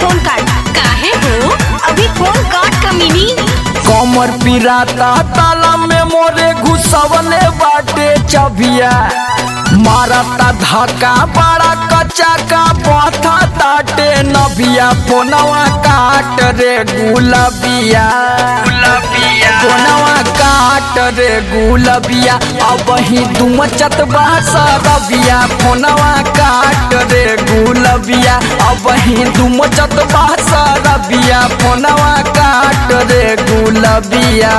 phone काट काहे हो अभी फोन काट कमीनी कमर पिराता ताला में मोरे घुसवले बाटे चबिया मारता धक्का बड़ा कच्चा का पथा ताटे नबिया फोनवा काट रे गुलबिया फोनवा काट रे गुलबिया अब ही तुम चतबा सरबिया फोनवा काट रे गुलबिया अब ही तुम चतबा सरबिया फोनवा काट रे गुलबिया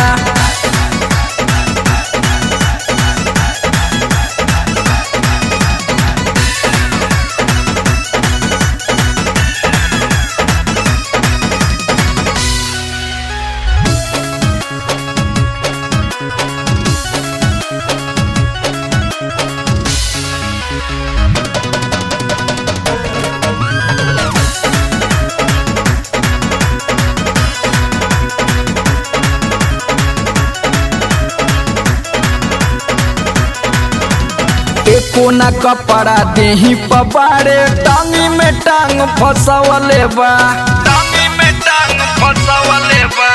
एको न कपड़ा देही पबारे टांगी में टांग फसवले बा टांगी में टांग फसवले बा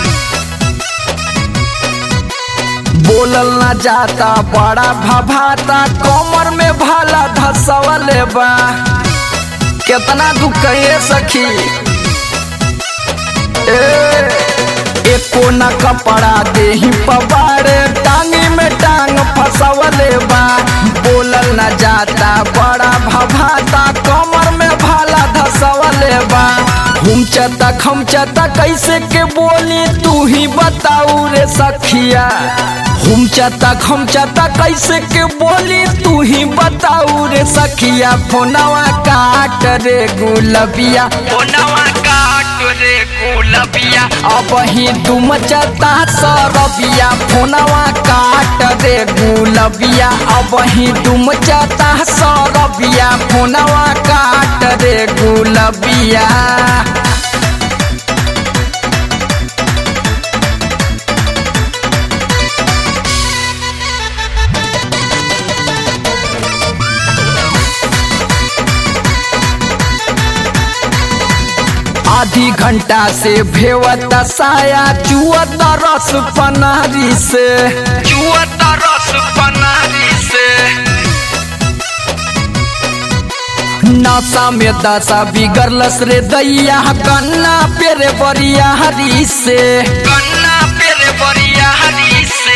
बोलल न जाता बड़ा भभाता कमर में भाला धसवले बा कितना दुख कहिए सखी ए एको न कपड़ा देही पबारे टांगी में टांग फसवले बा बोलल न जाता बड़ा भभाता कमर में भाला धसवले बा हुमचता खमचता कैसे के बोली तू ही बताऊ रे सखिया हुमचता खमचता कैसे के बोली तू ही बताऊ रे सखिया फोनवा काट रे गुलबिया फोनवा काट रे गुलबिया अब ही तुम चता सरबिया फोनवा काट रे गुलबिया अब ही तुम चता सरबिया फोनवा काट रे गुलबिया आधी घंटा से भेवत साया चुअत रस पनारी से चुअत रस पनारी से नशा में दशा बिगड़लस रे दैया कन्ना पेरे बरिया हरी से कन्ना पेरे बरिया हरी से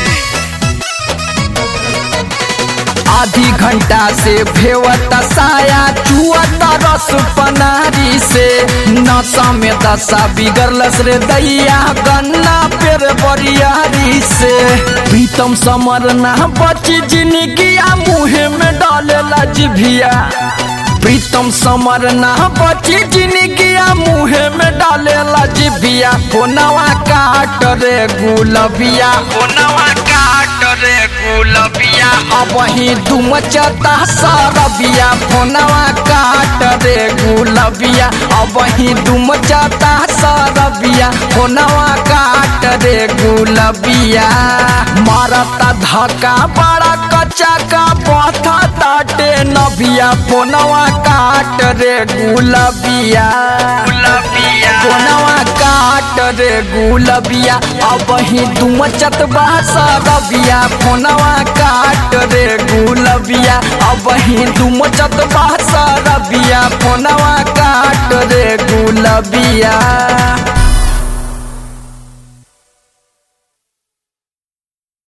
आधी घंटा से भेवत साया चुअत रस पनारी से नशा में दशा बिगड़लस रे दैया गन्ना पेर बरियारी से प्रीतम समर ना बची जिंदगिया मुहे में डालेला जिभिया प्रीतम समर ना बची जिंदगिया मुहे में डालेला जिभिया फोनवा काट रे गुलबिया फोनवा काट रे गुलबिया अब ही तुम चता सरबिया फोनवा काट रे गुलबिया अब ही तुम चता सरबिया फोनवा काट रे गुलबिया मारता धक्का बड़ा कच्चा का पथा ताटे नबिया फोनवा काट रे गुलबिया फोनवा काट रे गुलबिया अब ही तुम चतबा सरबिया फोनवा काट रे गुलबिया अब ही तुम चतबा सरबिया फोनवा काट रे गुलबिया